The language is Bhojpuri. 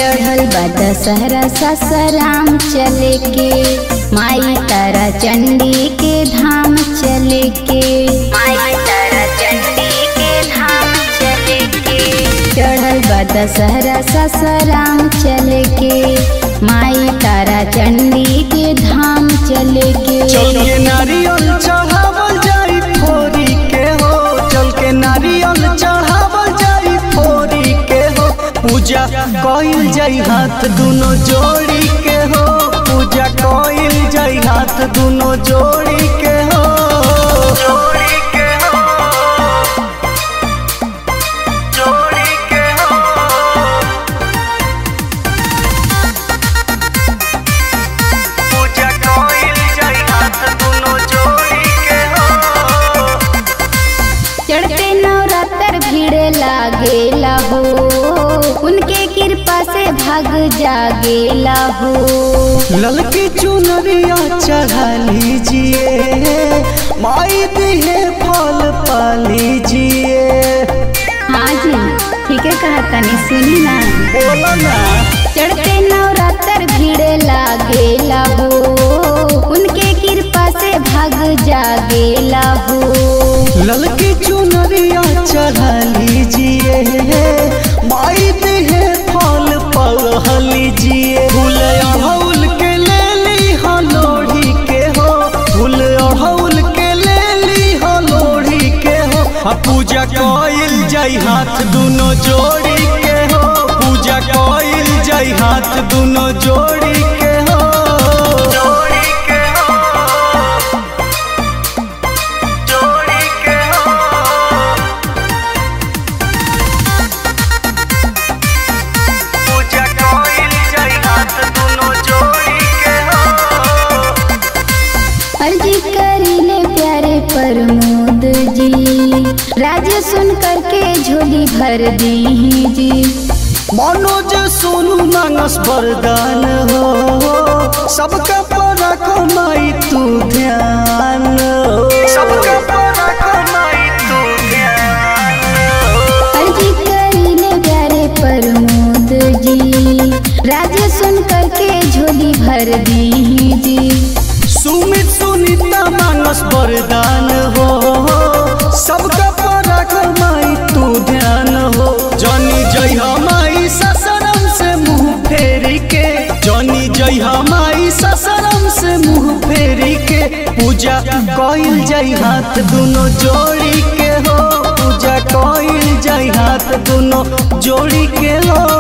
चढ़ल बा दशहरा ससराम चले के माई तारा चंडी के धाम चले के माई तारा चंडी के धाम चले के चढ़ल बा दशहरा ससराम चले के माई तारा चंडी के धाम चले के चल के नारियल चढ़ावल जाई फोरी के हो चल के नारियल चढ़ावल जाई फोरी के हो पूजा कइल जाई हाथ दुनो जोड़ी के हो पूजा कइल जाई हाथ दुनो जोड़ी के हो जोड़ी के हो जोड़ी के हो पूजा कइल जाई हाथ दुनो जोड़ी के हो चढ़ते नवरात्र भीड़ लागेला हो उनके कृपा से भाग जागेला हो ललकी चुनरिया चढ़ा लीजिए माई दिहे फल पा लीजिए हाँ जी ठीक है कहा तनी सुनी ना बोलो ना चढ़ते नवरात्र भीड़ लागेला हो उनके कृपा से भाग जागेला हो ललकी चुनरिया चढ़ा लीजिए माई दिहे फल पा लीजिए फूल अड़हुल के ले ली हो लोढ़ी के हो फूल अड़हुल के ले ली हो लोढ़ी के हो आ पूजा कइल जाई हाथ दुनो जोड़ी के हो पूजा कइल जाई हाथ दुनो जोड़ी के हो जोड़ी के हो जोड़ी के हो पूजा कइल जाई हाथ दुनो जोड़ी के हो अर्जी करीले प्यारे प्रमोद जी राज सुन करके झोली भर दी जी मनोज सोनू मानस वरदान हो सबका परा कमाई तू ध्यान हो सबका परा कमाई तू ध्यान हो अर्जी करीले प्यारे प्रमोद जी राज सुन करके झोली भर दी जी सुमित सुनीता मानस वरदान हो सबका परा कमाई तू ध्यान हो जनी जय हमाई ससरम से मुंह फेरी के जनी जय हमाई ससरम से मुंह फेरी के पूजा कइल जाई हाथ दुनो जोड़ी के हो पूजा कइल जाई हाथ दुनो जोड़ी के हो